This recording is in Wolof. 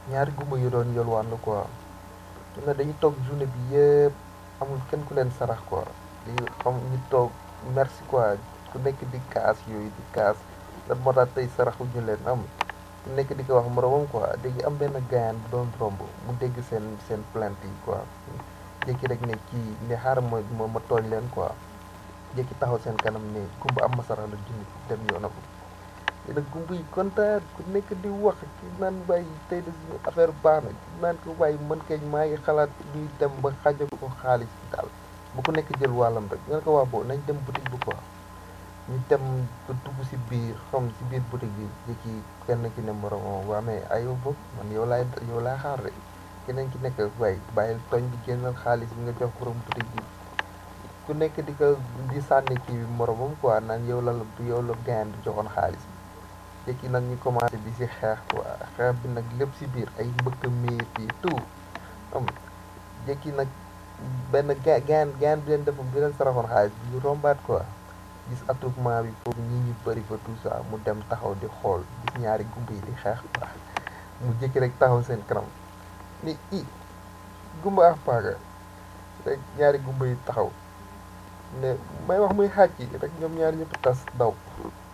ñaari gumba yu doon yolwaan la quoi ñu ne dañuy toog journée bi yëpp amul kenn ku leen sarax quoi di xam ñu toog merci quoi ku nekk di kaas yooyu di kaas lan moo tax tey saraxu ñu leen am ku nekk di ko wax moromam quoi léegi am benn gaayan bu doon romb mu dégg seen seen plainte yi quoi jékki rek ne kii ne xaaral ma ma ma tooñ leen quoi jékki taxaw seen kanam ne gumba am ma sarax la junni dem yoonam léegi nag gumba yi kontaan ku nekk di wax ki naan bàyyi tey de suñu affaire baax na ki naan ko bàyyi man kay maa ngi xalaat ñuy dem ba xaja ko xaalis bi daal bu ku nekk jël wàllam rek nga ne ko waa boo nañ dem boutique bi quoi ñu dem ba dugg si biir xam si biir boutique bi jékki kenn ki ne moromam waa mais ayoo boog man yow laay yow laay xaar rek keneen ki nekk waaye bàyyil tooñ bi génnal xaalis bi nga jox borom boutique bi ku nekk di ko di sànni kii bi moromam quoi naan yow la yow la gain bi joxoon xaalis bi jékki nag ñu commencé di si xeex quoi xeex bi nag lépp si biir ay mbëkk miir yi tout xam jékki nag benn ga gaan gaan bi leen defoon bi leen saraxoon xaalis bi ñu rombaat quoi gis attroupement bi foofu ñi ñu bëri fa tout ça mu dem taxaw di xool gis ñaari gumba yi di xeex quoi mu jékki rek taxaw seen kanam ni i gumba ak paaka rek ñaari gumba yi taxaw ne may wax muy xàcc rek ñoom ñaari ñëpp tas daw